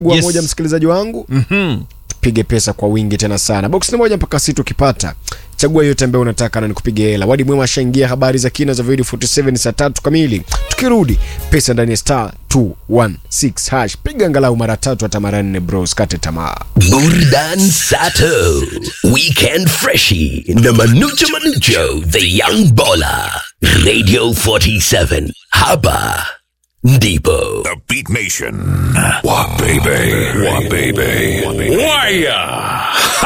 Chagua Yes. moja msikilizaji wangu Mhm. pige pesa kwa wingi tena sana box ni moja mpaka sita ukipata chagua yote ambayo unataka na nikupiga hela wadi mwema ashaingia habari za kina za video 47 saa tatu kamili tukirudi pesa ndani ya star 216 hash piga angalau mara tatu hata mara nne bros kate tamaa Burdan Sato, Weekend Freshie, na Manucho Manucho, The Young Baller, Radio 47, Haba, Ndipo. The Beat Nation. What baby? What baby? Wire.